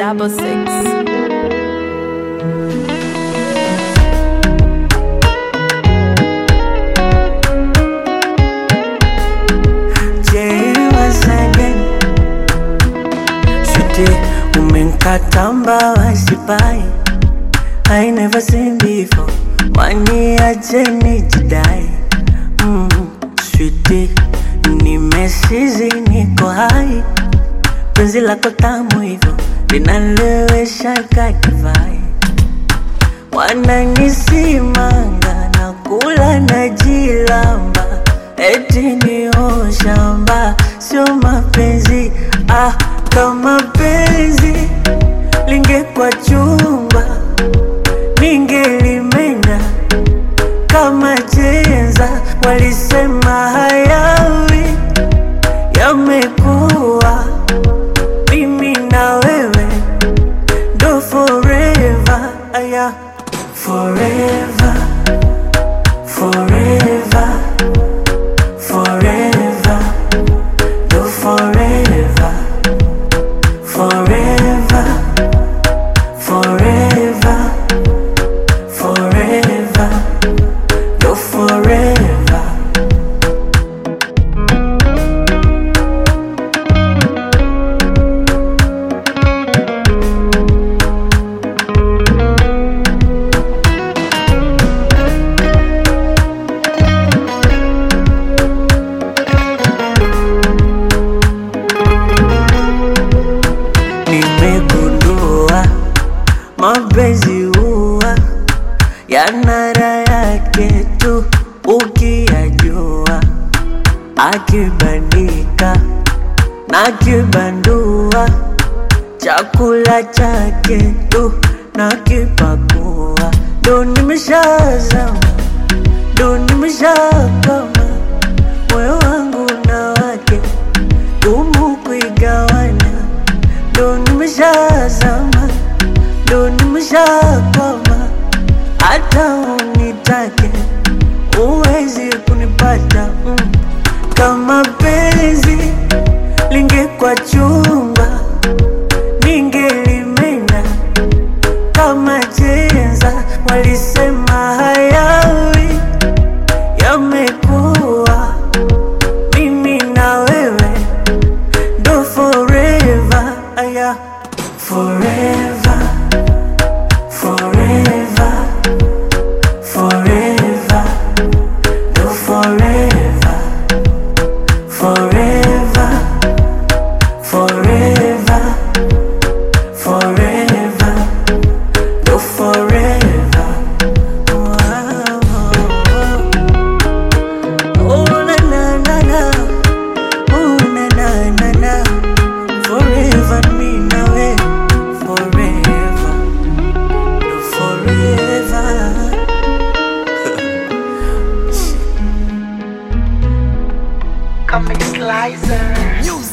double six. Sweetie, umenkata mbawa sipai I never seen before waniache nijidai mm, Sweetie, nimesizi niko hai penzi lako tamu hivyo linalewesha kadivai wananisimanga na kula na jilamba eti ni shamba sio mapenzi ah, kama penzi lingekwa chumba ningelimenya kama chenza walisema hayawi yamekuwa mimi na wewe ndo forever aya forever forever forever ndo forever forever forever forever ndo forever nimegundua mapenzi huwa yana raha yake tu ukiyajua, akibandika na kibandua, chakula chake tu na kipakua, ndo nimeshazama, ndo nimeshakama, moyo wangu na wake gumu kuigawanya ndo nimeshazama, ndo nimeshakwama, hata unitake uwezi kunipata mm. Kama penzi lingekwa chumba, ningelimenya kama chenza, walisema hayawi yamekuwa mimi na wewe do forever, aya forever, forever, forever, do forever, forever, forever, forever, do forever. Wow. Oh na na na na. Oh na na na na Forever me now eh Forever No forever Comic Slicer. Music.